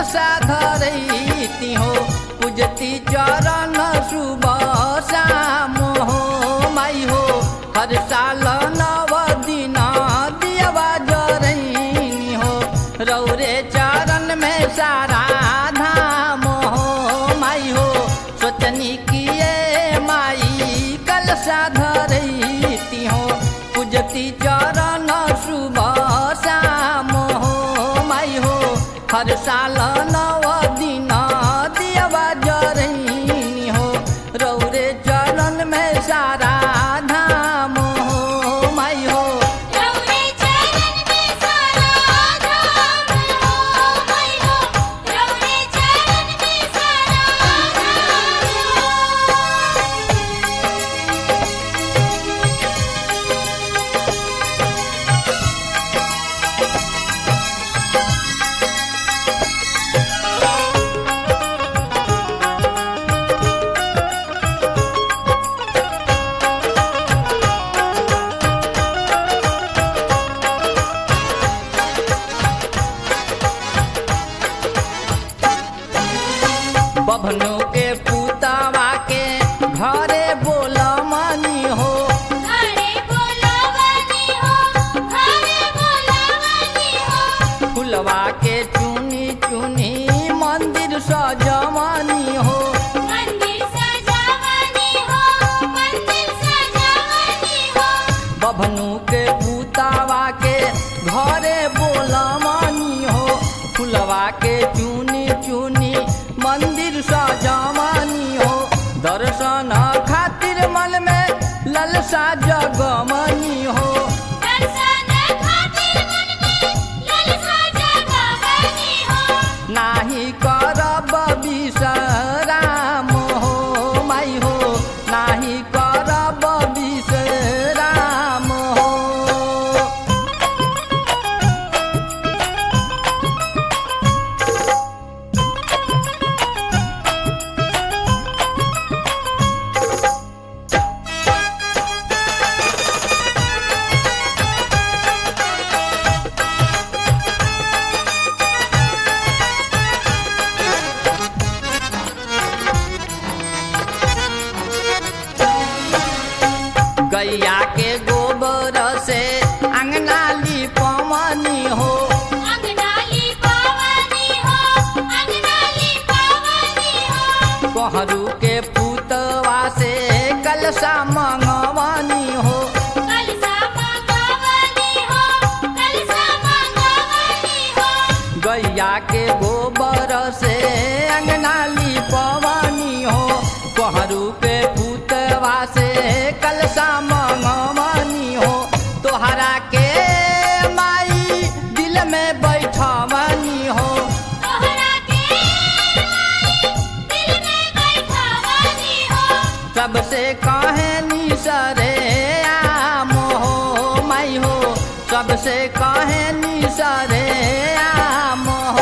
साधरती हो पूजती चरण सुबह शाम हो माई हो हर साल नव दिन दियवा जरैनी हो रौरे चरण में सारा धाम हो माई हो सोचनी किए माई कल साधरती हो पूजती चरण सुबह शाम हो माई हो हर साल नव दिन दियवा जरैनी हो रौरे चरण में सारा धाम हो माई हो रौरे चरण में सारा धाम हो माई हो रौरे चरण में सारा धाम बभनु के पुतवा के घरे बोल मनी हो घरे बोलावनी हो घरे बोलावनी हो फुलवा के चुनी चुनी मंदिर सजमनी हो मंदिर सजावनी हो मंदिर सजावनी हो बभनु के पुतवा के घरे बोल मनी हो फुलवा के चुनी चुनी मंदिर सजमनी हो दर्शन खातिर मन में ललसा जगमनी हो दर्शन खातिर मन में ललसा जगावनी हो नाही करब विश्राम हो माई हो नाही करब विश्राम हो गैया के गोबर से अंगना लिपवनी हो अंगनाली पावनी हो अंगनाली पावनी हो कोहरू के पुतवा से कलशा मंगवनी हो कलसा मंगवनी हो कलसा मंगवनी हो गैया के गोबर से अंगना लिपवनी हो कोहरू के पुतवा से कलशा मंगवनी हो तोहरा के माई दिल में बैठवनी हो तोहरा के माई दिल में बैठावनी हो सबसे कहे सरे आम हो माई हो सबसे कहे सरे आम हो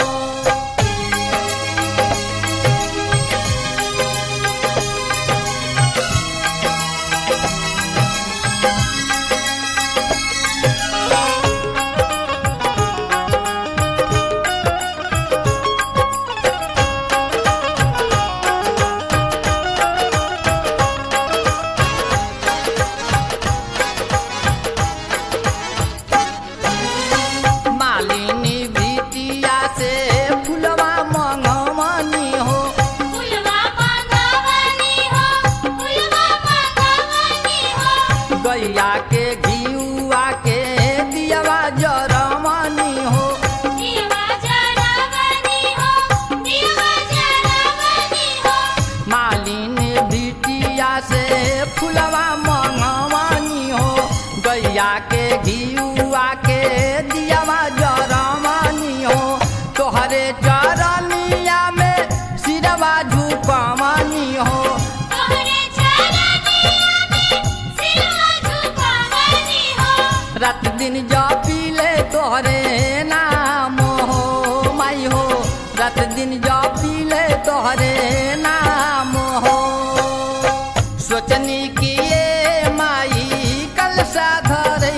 मालिनी बिटिया से फुलवा मंगवनी हो फुलवा मंगवनी हो फुलवा मंगवनी हो गैया के घियुआ के दियवा जरमनी हो दीवा जरावनी हो दीवा जरावनी हो मालिनी बिटिया से फुलवा मंगवनी हो गैया के घियुआ के दियवा जरमनी हो तोहरे चरनिया में सिरवा झुकवनी हो तोहरे चरनिया में सिरवा झुकावनी हो रात दिन जपिले तोहरे नाम हो माई हो रात दिन जपिले तोहरे नाम हो सोचनी किए माई कल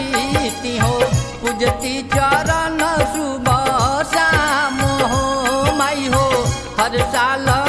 साधरती हो पूजती चरण सुबह शाम हो हर साल